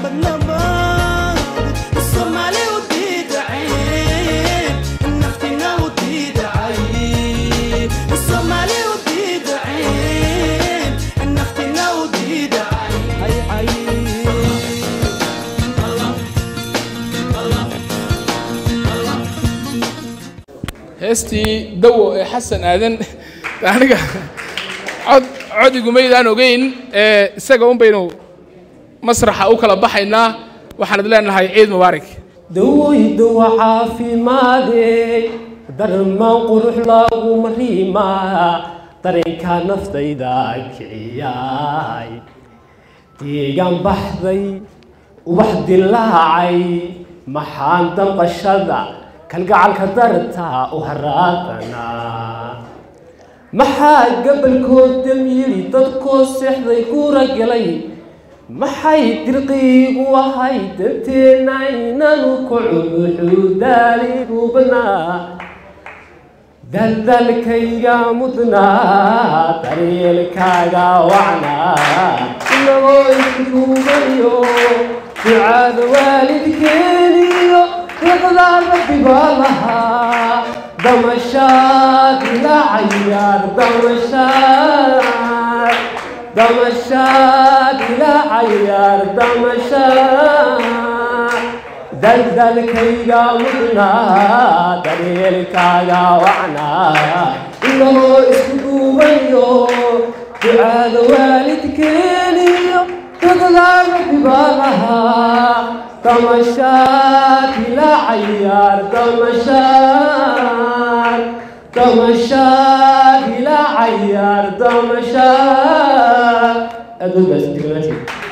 badnabad soomaali u diidaceen naftina u diidacay soomaali u diidaceen naftina u diidacay heestii dawo ee xasan aadan aniga cod codigumaydaan ogeyn ee isaga un baynu masraxa u kala baxaynaa waxaan id leenahay ciid mubaarak dawaydawa caafimaadey darmaan qurux lagu mariimaa dareenka naftayda kiciyay deegaan baxday ubax dilaacay maxaan damqashada kalgacalka darta u haraadanaa maxaa gabalkood dam yidhi dadkoo seexday guura galay maxay dirqiigu ahay danteena inanu kaco wuxuu daaligubnaa daldalkayga mudnaa daryeelkaaga wacnaa inagoo isduubayo ducaada waalidkeeniyo riqdaa rabbi baa lahaa damashaad ila cayaar damashaad damashaad ila cayaar damashaad daldalkayga mudnaa daryeelkaaga wacnaa inagoo isku duubayo ducaada waalidkeeniyo riqdaa rabbi baa lahaa damashaad ila cayaar damashaad damashaad ila cayaar damashaad aad u baasdignaati